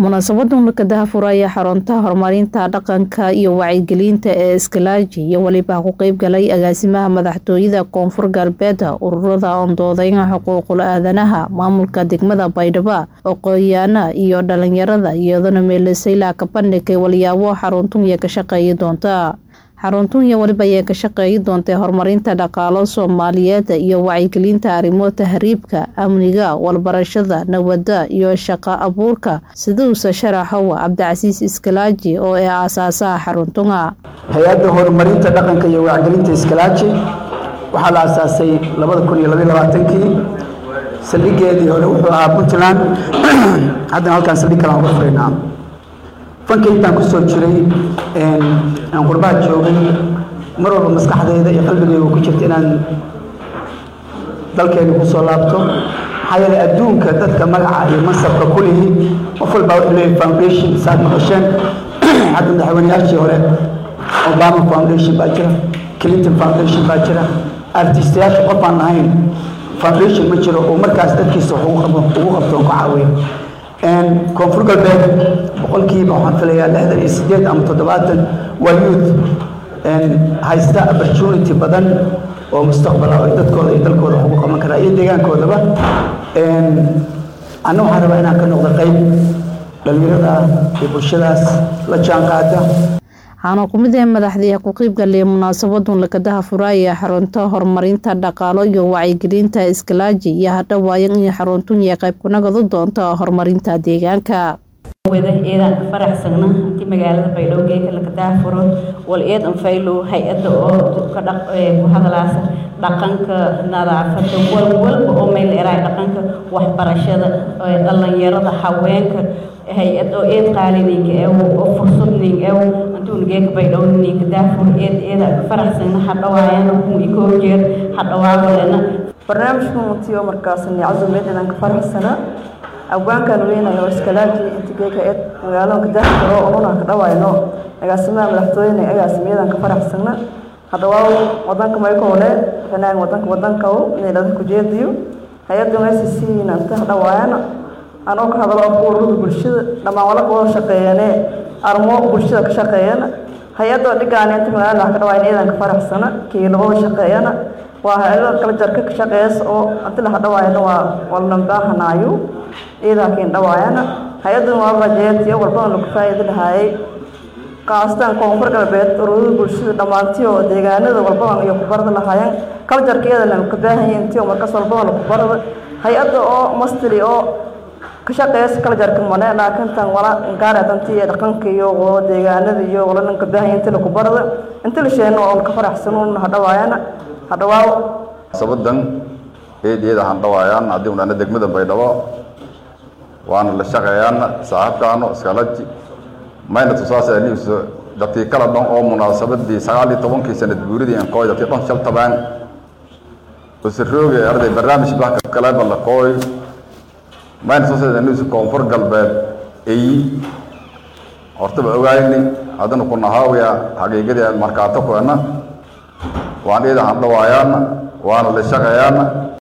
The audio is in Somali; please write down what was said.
munaasabadan lakadaha furaya xarunta horumarinta dhaqanka iyo wacyigelinta ee iskalaaji iyo weliba ku qeybgalay agaasimaha madaxtooyada koonfur galbeed ururada ondoodeynga xuquuqul aadanaha maamulka degmada baydhabo aqoonyaana iyo dhalinyarada iyadona meelesayla ka bandhigay walyaabo xaruntunya ka shaqeeyi doonta xaruntunya weliba ayay ka shaqeeyi doontay horumarinta dhaqaalo soomaaliyeed iyo wacyigelinta arrimo tahriibka amniga walbarashada nabadda iyo shaqo abuurka siduuse sharaxow cabdicasiis iskalaaji oo ee aasaasaha xaruntunga hay-adda horumarinta dhaqanka iyo wacyigelinta iskalaaji waxaa la aasaasay labada kun iyo labaiy labaatankii saldhigeedii hore wuxuu ahaa puntland haddana halkaan saldhig kale aan uga furaynaa fanka intaan kusoo jiray aan qurbaha joogay mar walba maskaxdayda iyo qalbigayga ku jirta inaan dalkeena kusoo laabto maxaa yeelay adduunka dadka magaca iyo mansabka ku lihi qof walbaa wuxuu leeyahay foundation saad maqasheen hadda madaxweynayaashii hore obama foundation baa jira clinton foundation baa jira artistayaasha qof aan lahayn foundation ma jiro oo markaas dadkiisa wax ugu qabto oo ka caawiya koonfur galbeed boqolkiiba waxaan filayaa lixdan iyo sideed ama toddobaatan waa youth haysta opportunity badan oo mustaqbala oo dadkooda iyo dalkooda wax ugu qaban karaa iyo deegaankoodaba anna waxaan rabaa inaan ka noqdo qayb dhalinyarada iyo bulshadaas la jaan qaada waxaana ku mid ah madaxdii ku qeybgalay munaasabadun lakadaha furaaya xarunta horumarinta dhaqaalo iyo wacyigelinta iskalaaji iyo hadhawaayan iyo xaruntunya qayb kunagadu doonta horumarinta deegaanka wada eedaan ka faraxsagna intii magaalada baydhabo geeka lakadaha furo wal eed anfaylo hay-adda oo ka dhaq ku hadalaasa dhaqanka nadaafada wal walba oo meel eraay dhaqanka waxbarashada dhalinyarada haweenka hay-ad oo eed qaalininka ew oo fursadning ew antuun geeka baydhabo ninka daafur eed eeda ka faraxsagna hadhawaayana kun ikoo jeer hadhawaawalena barnaamijka mutiyo markaas nicasumeed inaan ka faraxsana abwaankan weynayo iskalaaji intigeeka eed magaalada kadaafuro ununa ka dhawayno agaasimaha madaxtooyene agaasimayadan ka faraxsana hadhawaaw wadanka maykowle fanaan wadanka wadankaw meelada kujeediyo hay-adda mcc inanta hadhawaayana anoo ka hadalo ururada bulshada dhammaan wala wada shaqeeyane armo bulshada ka shaqeeyana hay-adoo dhigaane inta magaalada ka dhawaayna iyadan ka faraxsana kiilabada shaqeeyana waa hay-ada kala jarka ka shaqeeyas oo anti la hadhawaayana waa walnambaahanaayo iyadaa kiin dhawaayana hay-adan waa rajeetiyo walbadan lagu faa'iidi lahaayay qaastaan koonfur galbeed ururada bulshada dhammaantii oo deegaanada walbadan iyo ku barada lahaayeen kala jarka iyadana ka baahanyiin intii oo markaas walbadan lagu barada hay-adda oo mastili oo ka shaqeeyas kala jarka mane laakiin tan wala gaaradantii iyo dhaqanka iyo oo deegaanada iyo wala ninka baahanyiin intii lagu barada intii la sheegno oo ka faraxsanuun hadhawaayana hadhawaaw sabadan eedyada handhawaayaan haddii unana degmada baydhabo waana la shaqeeyaan saaxiibkaano iskalaji mayna tusaasa news dadkii kala dhan oo munaasabadii sagaal iyo tobankii sanad guuridii ankooy dadkii dhan shal tabaan usarooge arday barnaamij baa kaleba la kooy mayna tusaasa news koonfur galbeed eyi hortaba ogaayni haddana ku nahaawiya xaqiiqadii markaato kuena waan iyada handhawaayaan waana la shaqeeyaan